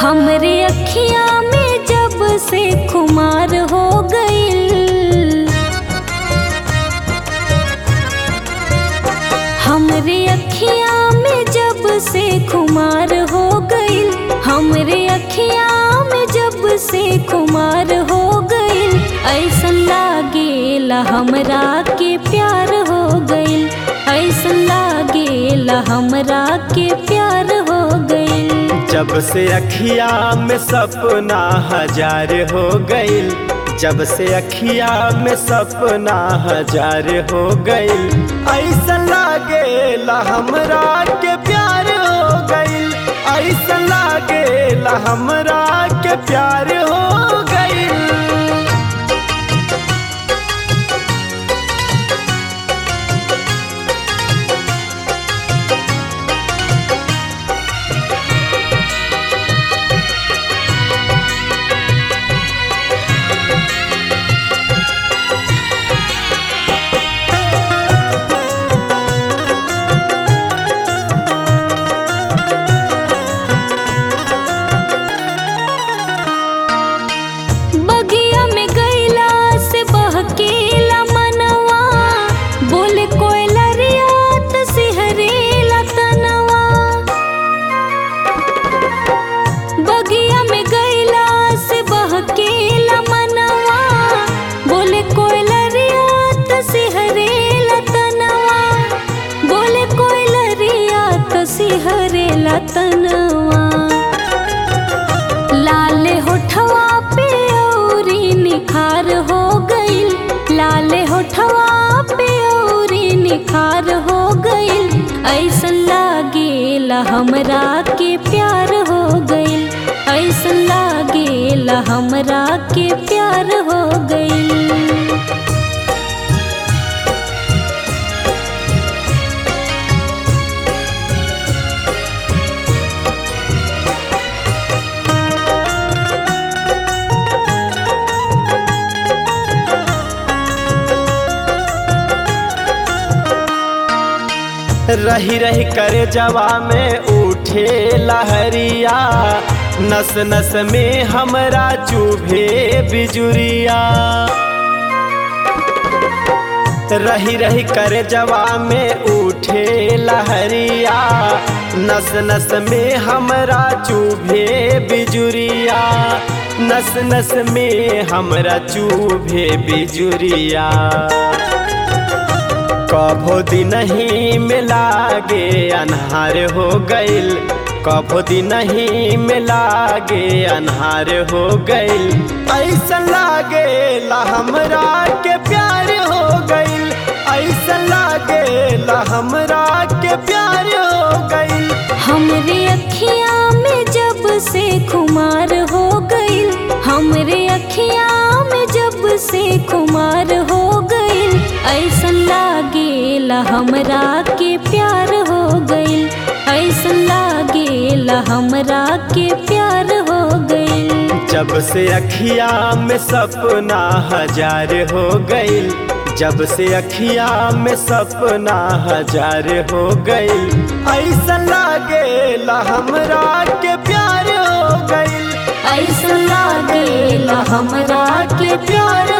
हमरे अखिया में जब से खुमार हो गईल हमरे अखिया में जब से खुमार हो गईल हमरे अखिया में जब से खुमार हो गईल ऐसन लागेला हमरा के प्यार हो गईल ऐसन लागेला हमरा के प्यार हो गईल जब से अखिया में सपना हजार हो गईल जब से अखिया में सपना हजार हो गईल ऐसा लागेला हमरा के प्यार हो गईल ऐसा लागेला हमरा के प्यार हो गईल बगिया में गईला से बहकेला मनवा बोले कोयलरिया त सिहरेला तनवा बगिया में गईला से बहकेला मनवा बोले कोयलरिया त सिहरेला तनवा बोले कोयलरिया त सिहरेला तनवा लाल होठवा पे औरी निखार हो गईल लाल होठवा पे औरी निखार हो गईल ऐसन लागेला हमरा के प्यार हो गईल ऐसन लागेला हमरा के प्यार हो गईल रही रही करे जवा में उठे लहरिया नस नस में हमरा चुभे बिजुरिया रही रही करे जवा में उठे लहरिया नस नस में हमरा चुभे बिजुरिया नस नस में हमरा चुभे बिजुरिया कभो दिन ही में लागे अन्हार हो गईल कभो दिन ही में लागे अन्हार हो गईल ऐसा लागेला हमरा के प्यार हो गईल ऐसा लागेला हमरा के प्यार हो गईल हमरे अखिया में जब से खुमार हो गईल हमरे अखिया में जब से खुमार हो गईल ऐसन लागेला हमरा के प्यार हो गईल ऐसन लागेला हमरा के प्यार हो गईल जब से अखिया में सपना हजार हो गईल जब से अखिया में सपना हजार हो गईल ऐसा लागेला हमरा के प्यार हो गईल ऐसन लागेला हमरा के प्यार